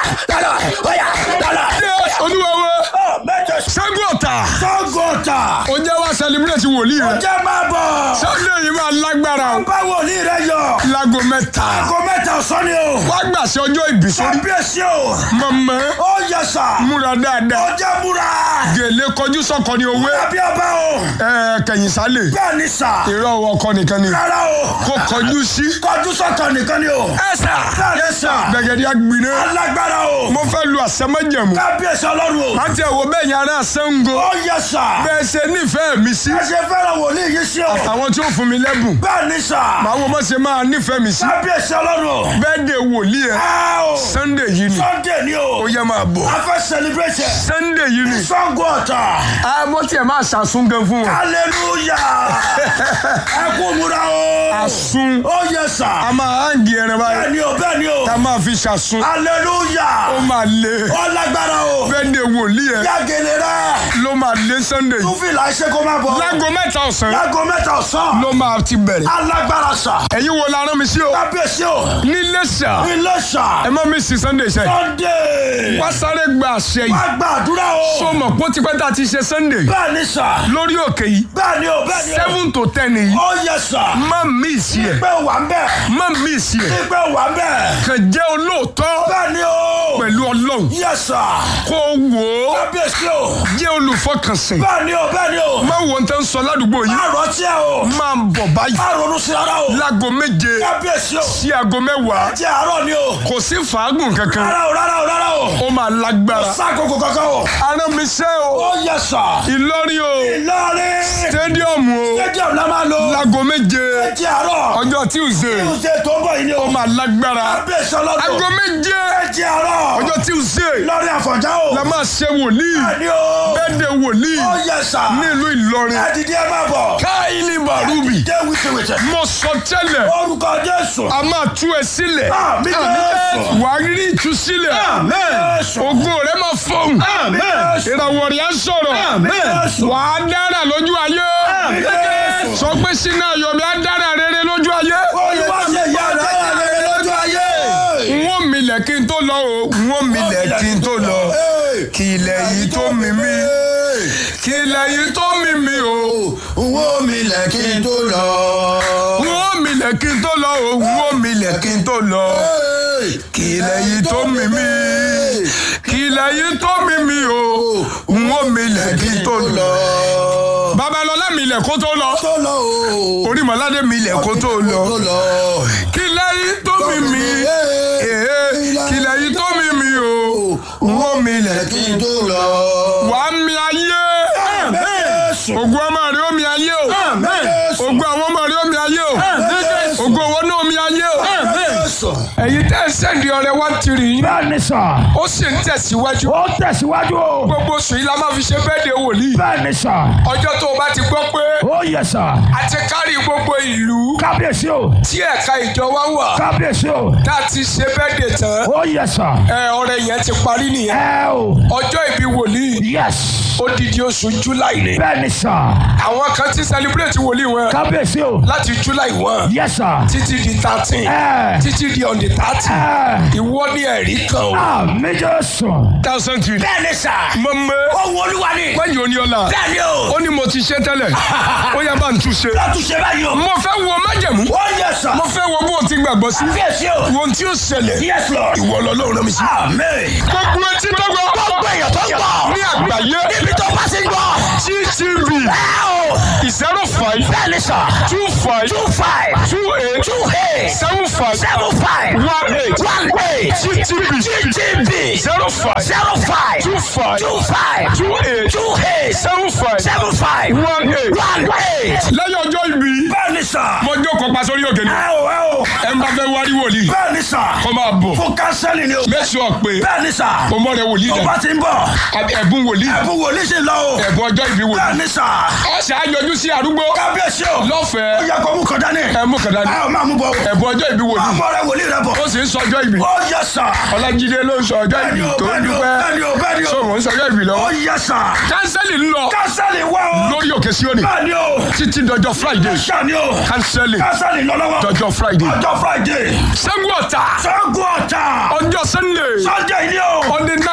lọ́lọ́ ọ̀yà lọ́lọ́. Yes, olúwa wa Ọ mẹ́jọ Ṣàngó Ọ̀tà sọ́gọ̀tà. ó jẹ́ wá celebrate wòlíì rẹ̀ Ọjọ́ máa bọ̀. Sunday yìí máa lágbára o Bá wòlíì rẹ̀ yọ. láago mẹ́ta Aago mẹ́ta ọ̀sán ni o. wá gbàṣẹ ọjọ́ ìbí sórí Kábíyèsí o. mọ̀mọ́ Ó yẹ sà. múra dáadáa Ọjọ́ múra. gèlè kọjú sọ́kọ ní owó Tàbí ọba o. ẹ̀ kẹ̀yìn sálẹ̀ Bẹ́ẹ̀ ni sà. ìrọ̀ ọkọ nìkan ni Rárá o. kó kọjú sí Kọjú sọ̀tọ̀ nìkan ni o. ẹ sà Bẹ́ẹ̀ ni sà. gbẹ̀gẹ̀dẹ̀ àgbìnà Alágbára o. mo fẹ́ lu àsẹ́mẹ́jẹ̀mú Kábíyèsí ọlọ́run o. àti ẹ̀wọ̀ bẹ́ẹ̀ yẹn ará Ṣàngó Ó yẹ sà. bẹ́ẹ̀ ṣe nífẹ̀ẹ́ mi sí Ẹ ṣe fẹ́ràn wòlíì yìí sí o. àwọn tí ó fún mi lẹ́bùn Bẹ́ẹ̀ ni sà. màá wo bá ṣe máa nífẹ̀ẹ́ mi sí Kábíyèsí ọlọ́run o. bẹ́ẹ̀ de wòlíì ẹ̀ Á o. Sunday yìí ni Sunday ni o. ó yẹ máa bọ̀ A fẹ́ celebrate. Sunday yìí ni Ṣàngó Ọ̀tà. àmọ́ tiẹ̀ máa ṣàsún gan fún wọn Hallelujah. Ẹ kú múra o. àsún Ó yẹ sà. a máa hàǹgì ẹran báyìí Bẹ́ẹ̀ ni o, bẹ́ẹ̀ ni o. ká máa fi ṣàsún ó Hallelujah. máa lé Ó lágbára o. bẹ́ẹ̀ de wòlíì ẹ̀ Yàgèlè rẹ̀. ló máa lé Sunday yìí Túfìlà ṣe kó má bọ̀. láago mẹ́ta ọ̀sán Láago mẹ́ta ọ̀sán. ló máa ti bẹ̀rẹ̀ Alágbára sà. ẹ̀yin wo la rán mi sí o Kábíyèsí o. nílé sà Ilé sà. ẹ má mi sí Sunday sẹ́ Sunday. wá sáré gba àṣẹ yìí Wá gbàdúrà o. tó mọ̀ pé ó ti pẹ́ tá a ti ṣe Sunday Bẹ́ẹ̀ ni sà. lórí òkè yìí Bẹ́ẹ̀ ni o, bẹ́ẹ̀ ni o. seven to ten yìí Ó yẹ sà. má mí sí ẹ̀ Ìgbẹ́ wà ń bẹ̀. má mí sí ẹ̀ Ìgbẹ́ wà ń bẹ̀. kàn jẹ́ olóòótọ́ Bẹ́ẹ̀ ni o. pẹ̀lú Ọlọ́run Yẹ sà. kó wò ó Kábíyèsí o. jẹ́ olùfọkànsìn Bẹ́ẹ̀ ni o, bẹ́ẹ̀ ni o. má wo ohun tó ń sọ ládùúgbò yìí Má rántí ẹ o. máa ń bọ̀ báyìí Má ronú sí ara o. láago méje Kábíyèsí o. sí aago mẹ́wàá Jẹ́ àárọ̀ ni o. kò sí fàágùn kankan Rárá o, rárá o, rárá o. ó máa lágbára Sákòókò kankan o. arán mi ṣe o Ó yẹ sà. Ìlọrin o Ìlọrin. stadium o Stadium la máa lò. láago méje Jẹ́ àárọ̀. ọjọ́ Tuesday Tuesday tó ń bọ̀ yìí ni o. ó máa lágbára Kábíyèsí ọlọ́dún. aago méje Jẹ́ àárọ̀. ọjọ́ Tuesday Ìlọrin Àfọ̀njá o. la máa ṣe wòlíì Bẹ́ẹ̀ ni o. bẹ́ẹ̀dẹ̀ wòlíì Ó yẹ sà. nílùú Ìlọrin Ẹ dìde ẹ máa bọ̀. káìlì bàrúbì Dé wìtìwìtì. mo sọ tẹ́lẹ̀ Orúkọ Jésù. a máa tú ẹ sílẹ̀ Àmín Jésù. wàá rí ìtúsílẹ̀ Jésù. ògo rẹ máa fọhùn Jésù. ìràwọ̀ rẹ̀ á sọ̀rọ̀ Jésù. wàá dára lójú ayé Jésù. sọ pé sínú ayọ̀mí á dára rere lójú ayé Olúwa ṣe ìyá dára rere lójú ayé. n ó milẹ̀ kí n tó lọ o n ó milẹ̀ kí n tó lọ kí ilẹ̀ yìí tó mi mí kí ilẹ̀ yìí tó mi mí o Owó mi lẹ̀ kí n tó lọ. n ó milẹ̀ kí n tó lọ o n ó milẹ̀ kí n tó lọ kí ilẹ̀ yìí tó mi mí kí ilẹ̀ yìí tó mi mí o n ó milẹ̀ kí n tó lọ. Babalọlá milẹ̀ kó tó lọ Tó lọ o. Orímọ̀ládé milẹ̀ kó tó lọ Tó lọ. kí ilẹ̀ yìí tó mi mí ee kí ilẹ̀ yìí tó mi mí o n ó milẹ̀ Kí n tó lọ. wàá mi ayé Jésù. ògùn ọmọ rẹ ó mi ayé o Jésù. ògùn àwọn ọmọ rẹ ó mi ayé o Jésù. ògùn owó náà ó mi ayé o. Jésù. ẹ̀yin tẹ́ ẹ sẹ́ndì ọrẹ wá tiri yín bẹ́ẹ̀ ni sà ó sì ń tẹ̀síwájú ó tẹ̀síwájú o gbogbo oṣù yìí la máa fi ṣe bẹ́ẹ̀dẹ̀ wòlíì bẹ́ẹ̀ ni sà ọjọ́ tó o bá ti gbọ́ pé ó yẹ sà a ti kárí gbogbo ìlú kábíyèsí o tí ẹ̀ka ìjọ wa wà kábíyèsí o tá a ti ṣe bẹ́ẹ̀dẹ̀ tán ó yẹ sà ẹ ọrẹ yẹn ti parí nìyẹn ẹ o ọjọ́ ìbí wòlíì yes odidi oṣù july ni bẹ́ẹ̀ ni sà àwọn kan ti celebrate wòlíì wọn kábíyèsí o láti july one yes sà títí di thirteen ẹ títí di on the thirty ẹ ìwọ ní ẹ̀rí kan o. àmì jésù thousand three. Bẹ́ẹ̀ ni sà. mọ̀mọ́ Owó olúwa ni. wáyé oníọ́lá Bẹ́ẹ̀ ni o. ó ní mo ti ṣe tẹ́lẹ̀ ó yá bá ń tún ṣe. Látúnṣe báyìí o. mo fẹ́ wo májẹ̀mú Ó yẹ sà. mo fẹ́ wo bó o ti gbàgbọ́ sí Kábíyèsí o. wo ohun tí ó ṣẹlẹ̀ Yes Lord. ìwọ lọ́lọ́run rán mi sí. Amen. gbogbo etí tó gbọ́ Gbogbo èèyàn tó ń gbọ́. ní àgbáyé Níbi tó bá ti ń gbọ́. gtv Ẹ o. zero five Bẹ́ẹ̀ ni sà. two five Two five. two eight Two eight. seven five Seven five. one eight One eight. gtv GTB. zero five Zero five. two five Two five. two eight Two eight. seven five Seven five. one eight. One eight. lẹ́yìn ọjọ́ ìbí Bẹ́ẹ̀ ni sà. mo jókòó pa sórí òkè ni Ẹ o ẹ o. ẹ ń bá fẹ́ wárí wòlíì Bẹ́ẹ̀ ni sà. kó máa bọ̀ Fún kánsẹ́lì ni o. make sure pé Bẹ́ẹ̀ ni sà. o mọ̀ rẹ wòlíì Tó bá dẹ̀ ti ń bọ̀. ẹ̀bùn wòlíì Ẹ̀bùn wòlíì sì lọ o. ẹ̀bùn ọjọ́ ìbí Bẹ́ẹ̀ wòlíì ni sà. ọ̀sẹ̀ àjọjú sí àrúgbó Kábíyèsí o. Ó lọ́fẹ̀ẹ́ yẹ kó mú kan dání. ẹ mú kàdá ní Ẹ ò máa mú bọ̀. ẹ̀bùn ọjọ́ ìbí wòlíì Àmọ́ rẹ wòlíì rẹ bọ̀. ó sì ń sọ ọjọ́ ìbí Ó yẹ sà. ọlájídé ló ń sọ ọjọ́ Bẹ́ẹ̀ni ìbí o, tó ń bẹ́ẹ̀ni o, dúpẹ́ bẹ́ẹ̀ni o, bẹ́ẹ̀ni o. so mò ń sọ ọjọ́ ìbí Ó lọ́wọ́ yẹ sà. kánsẹ́lì ń lọ Kánsẹ́lì wá o. lórí òkè síónì Bẹ́ẹ̀ni o. títí dọjọ́ friday Ṣáni o. kánsẹ́lì Kánsẹ́lì lọ lọ́wọ́. dọjọ́ friday Ọjọ́ Friday. sẹ́gun ọ̀tà Ṣẹ́gun ọ̀tà. ọjọ́ sunday Sunday ni o.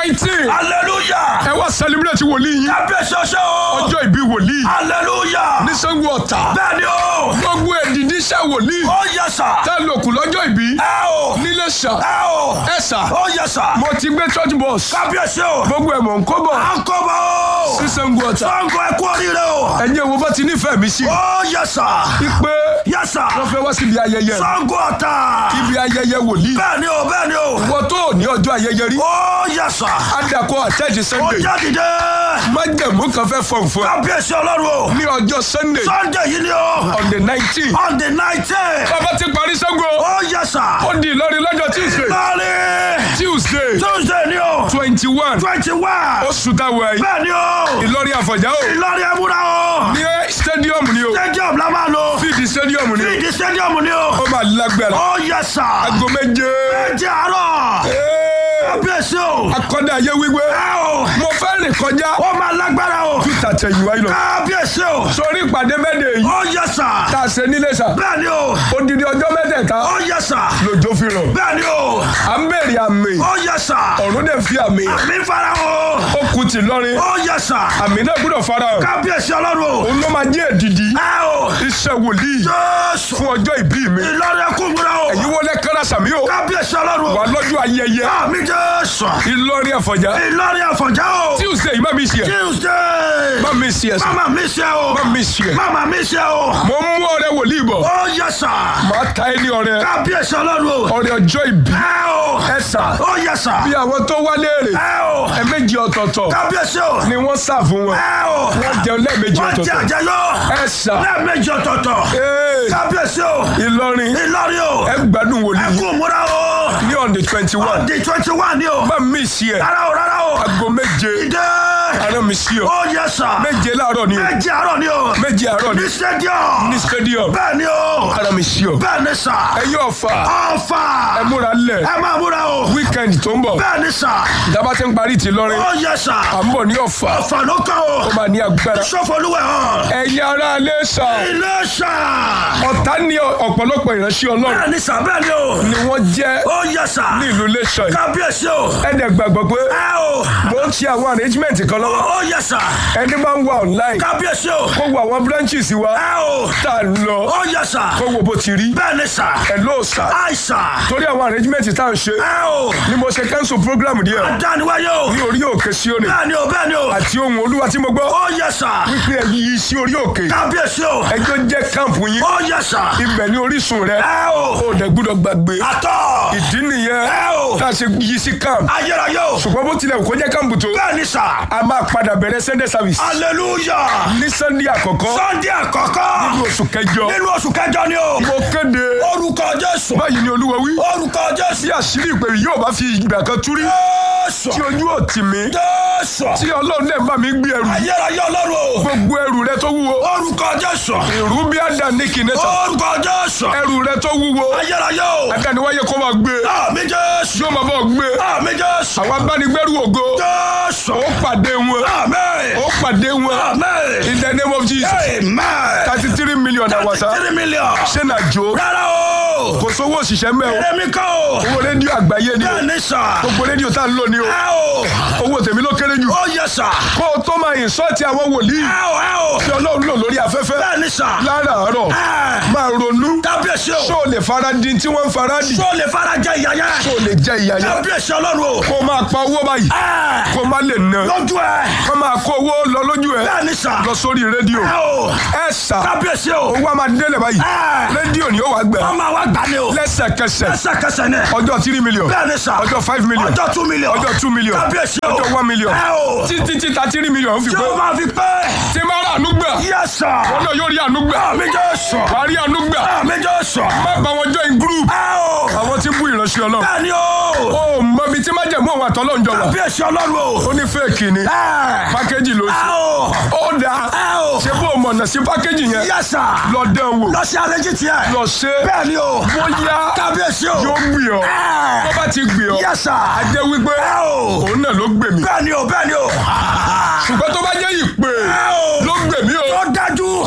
nineteen hallelujah ẹ wá celebrate wòlíì yín kábíyèsí ọṣẹ́ o ọjọ́ ìbí wòlíì hallelujah ní Ṣàngó Ọ̀tà bẹ́ẹ̀ ni o gbogbo èdìdí iṣẹ́ wòlíì ó yẹ sà tẹ́ lòkù lọ́jọ́ ìbí ẹ o nílé ṣà ẹ o ẹ ṣà ó yẹ sà mo ti gbé church bus kábíyèsí o gbogbo ẹ̀ mọ̀ ń kó bọ̀ à ń kọ́ bọ̀ o sí Ṣàngó Ọ̀tà Ṣàngó ẹ kú oríire o ẹ̀yin wo bá ti nífẹ̀ẹ́ mi sí ó yẹ sà pé yẹ sà wọ́n fẹ́ wá síbi ayẹyẹ Ṣàngó Ọ̀tà ibi ayẹyẹ wòlíì bẹ́ẹ̀ ni o bẹ́ẹ̀ ni o wọ́n tó ní ọjọ́ ayẹyẹ rí ó yẹ sà adakọ àtẹ́jì ó Sunday jáde dé májẹ̀mú kan fẹ́ fọ̀n fún ẹ kábíyèsí ọlọ́run o ní ọjọ́ Sunday Sunday yìí ni o on the nineteen on the nineteen bàbá ti parí Ṣàngó ó yẹ sà ó di Ìlọrin lọ́jọ́ Tuesday lọ́ọ̀rì Tuesday Tuesday ni o twenty one twenty one oṣù táwọn ẹ̀yìn bẹ́ẹ̀ ni o Ìlọrin Àfọ̀njá o Ìlọrin ẹ̀múra o ní stadium ni o stadium la máa lò fíìdì stadium ni o fíìdì stadium ni o ó máa lágbára ó yẹ sà aago méje ẹ̀jẹ̀ àárọ̀ Ee, kábíyèsí o akọ́dà ayé wípé ẹ o mo fẹ́ rìn kọjá ó máa lágbára o tàtẹ̀yìnwá yìí lọ kábíyèsí o sórí ìpàdé mẹ́tẹ̀ yìí ó yẹ sà tá a ṣe nílé sà bẹ́ẹ̀ ni o odidi ọjọ́ mẹ́tẹ̀ẹ̀ta ó yẹ sà lòjó fi ràn bẹ́ẹ̀ ni o à ń bèrè àmì ó yẹ sà ọ̀run dẹ̀ fi àmì àmì fara o ó kù tì lọ́rin ó yẹ sà àmì náà gbọ́dọ̀ fara hàn kábíyèsí ọlọ́run o òun ló máa jẹ́ èdìdí ẹ o iṣẹ́ wòlíì jésù fún ọjọ́ ìbí mi Ìlọrin ẹkún múra o èyí wọlé kára sàmí o kábíyèsí ọlọ́run wà o lọ́jọ́ ayẹyẹ àmì jésù Ìlọrin Àfọ̀njá Ìlọrin àfọ̀njá o Tuesday má mi ṣe ẹ tuesday má mi ṣe ẹ sọ mama mi ṣe o má mi ṣe ẹ mama mi ṣe o mo ń mú ọ̀rẹ́ wòlíì bọ̀ ó yẹ sà màá ta ẹ ní ọ̀rẹ́ kábíyèsí ọlọ́run o ọ̀rẹ́ ọjọ́ ìbí ẹ o ẹ sà ó yẹ sà bí àwọn tó wá léèrè ẹ o ẹ̀ẹ̀mejì ọ̀tọ̀ọ̀tọ̀ kábíyèsí o ni wọ́n sà fún wọn ẹ o wọ́n jẹun lẹ́ẹ̀mejì wọ́n jẹ ọ̀tọ̀ọ̀tọ̀ àjẹyọ ẹ sà lẹ́ẹ̀mejì ọ̀tọ̀ọ̀tọ̀ ee kábíyèsí o Ìlọrin Ìlọrin o ẹ gbádùn wòlíì ẹkún múra o ní on the twenty one di twenty one ni o má mi ṣe ẹ rárá o rárá o aago méje ìdè àárọ̀ mi ṣí ọ ó yẹ sà méje láàárọ̀ ni o méje àárọ̀ ni o méje àárọ̀ ni ní stadium ní stadium bẹ́ẹ̀ ni o àárọ̀ mi ṣí ọ bẹ́ẹ̀ ni sà ẹ̀yin ọ̀fà ọ̀fà ẹ múra lẹ̀ ẹ máa múra o weekend tó ń bọ̀ bẹ́ẹ̀ ni sà ìjábá ti ń parí ti lọ́rin ó yẹ sà à ń bọ̀ ní ọ̀fà ọ̀fà ló kàn o ó máa ní agbára sọfọlúwẹ̀ hàn ẹ̀yin ará ilé sà ilé sà ọ̀tá ní ọ̀pọ̀lọpọ̀ ìránṣẹ́ ọlọ́run bẹ́ẹ̀ ni sà bẹ́ẹ̀ ni o ni wọ́n jẹ́ ó yẹ sà ní ìlú Iléṣà yìí kábíyèsí o ẹ̀dẹ̀ gbàgbọ́ pé ẹ o mo ń ṣe àwọn arrangement kan lọ́wọ́ ó yẹ sà ẹni máa ń wà online kábíyèsí o kó wo àwọn branches wa ẹ o tá a lọ ó yẹ sà kó wo bó ti rí bẹ́ẹ̀ ni sà ẹ̀ ló sà àìsà torí àwọn arrangement tá à ń ṣe ẹ o ni mo ṣe cancel program díẹ̀ dániwáyé o ní orí òkè Síónì bẹ́ẹ̀ ni o bẹ́ẹ̀ ni o àti ohun olúwa tí mo gbọ́ ó yẹ sà wípé ẹ yí sí orí òkè kábíyèsí o ẹjọ́ jẹ́ camp yín ó yẹ sà ibẹ̀ ní orísun rẹ ẹ o ó dẹ̀ gbúdọ̀ gbàgbé àtọ̀ ìdí nìyẹn ẹ o tá a ṣe yí sí camp ayérayé o ṣùgbọ́n bó tilẹ̀ kó jẹ́ camp tó bẹ́ẹ̀ ni sà a máa padà bẹ̀rẹ̀ Sunday service hallelujah ní Sunday àkọ́kọ́ sunday àkọ́kọ́ ní oṣù kẹjọ nínú oṣù kẹjọ ni o mo kéde orúkọ jésù báyìí ni olúwa wí orúkọ jésù tí àṣírí ìpè yìí yóò bá fi ìgbà kan tú rí jésù tí ojú ò tì mí jésù tí ọlọ́run dẹ̀ bá mi gbé ẹrù ayérayé ọlọ́run o gbogbo ẹrù rẹ tó wúwo orúkọ jésù ìrú bí àdánìkì nẹ́sà orúkọ jésù ẹrù rẹ tó wúwo ayérayé o àdániwáyé kó máa gbé àmì jésù yóò máa bọ̀ gbé àmì jésù àwọn abánigbẹ́rù ògo jésù ó pàdé wọn àmì ó pàdé wọn àmì in the name of Jesus amen thirty three million àwàsá three million ṣé nà jó rárá o kò sówó òṣìṣẹ́ mẹ́ o èmi kọ́ o owó rédíò àgbáyé ni o bẹ́ẹ̀ ni sà gbogbo rédíò tá a ń lò ní o ẹ o owó tèmi ló kéré jù ó yẹ sà kó o tó máa ìsọ́ọ̀tì àwọn wòlíì ẹ o ẹ o tí ọlọ́run lò lórí afẹ́fẹ́ bẹ́ẹ̀ ni sà láràárọ̀ ẹ máa ronú kábíyèsí o ṣó o lè fara di tí wọ́n ń fara di tó lè fara jẹ ìyá yẹn ṣó o lè jẹ ìyà yẹn kábíyèsí ọlọ́run o kó o máa pa owó báyìí ẹ kó o má lè ná lójú ẹ kó o máa kó owó lọ lójú ẹ bẹ́ẹ̀ ni sà lọ sórí rédíò ẹ o ẹ sà kábíyèsí o owó a máa délẹ̀ báyìí ẹ rédíò ni ó wàá gbẹ ọmọ wa gbà ní o lẹ́sẹ̀kẹsẹ̀ lẹ́sẹ̀kẹsẹ̀ ni ọjọ́ three million bẹ́ẹ̀ ni sà ọjọ́ five million ọjọ́ two million ọjọ́ two million kábíyèsí o ọjọ́ one million ẹ o títí tí thirty million fi tí pé o máa fi pé tí máa rà àánú gbà yẹ sà wọn náà yóò rí àánú gbà àmì jésù wàá rí àánú gbà àmì jésù má bá wọn join group ẹ o àwọn tí ń bú ìránṣẹ́ ọlọ́run bẹ́ẹ̀ ni o ó mọ ibi tí májẹ̀mú òun àtọ́lọ́run jọ wà kábíyèsí ọlọ́run o ó ní fẹ́ẹ̀kì ni ẹ pákéjì ló ẹ ṣe o ó dáa ẹ o ṣé bó o mọ̀nà sí pákéjì yẹn yẹ sà lọ dán wò lọ sí àlejò tiẹ̀ lọ ṣe bẹ́ẹ̀ ni o bóyá kábíyèsí o yóò gbì ọ́ tó ẹ bá ti gbì ọ́ yẹ sà á jẹ́ wípé ẹ o òun náà ló gbè mí bẹ́ẹ̀ ni o bẹ́ẹ̀ ni o ṣùgbọ́n tó bá jẹ́ ìpè ẹ o ló gbè mí o tó dájú mo rà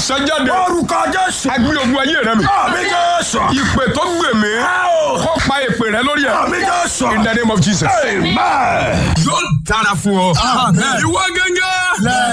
sọ jáde orúkọ jésù. agbé ogun ayé rẹ mi àmì jésù. ìpè tó gbè mí ẹ o. kó pa ìpè rẹ lórí ẹ àmì jésù. in the name of Jesus. amen. yóò dára fún ọ. ìwọ gẹ́gẹ́